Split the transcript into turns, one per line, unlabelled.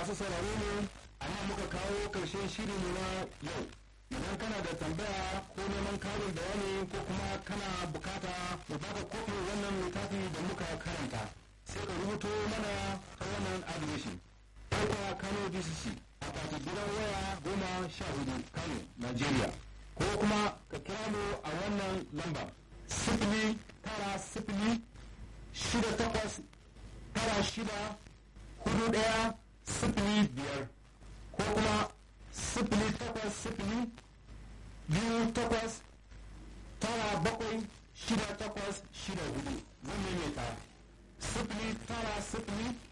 masu sauraro ne a nan muka kawo ƙarshen shiri mu na yau idan kana da tambaya ko neman karin bayani ko kuma kana bukata mu baka kofin wannan littafi da muka karanta sai ka rubuto mana ta wannan adireshin Alfa Kano DCC a kwati gidan waya goma sha hudu Kano, Nigeria. Ko kuma ka kira mu a wannan lamba sifili tara sifili shida takwas tara shida hudu ɗaya sifili biyar ko kuma sifili takwas sifili biyu takwas tara bakwai shida takwas shida hudu zan maimaita sifili tara sifili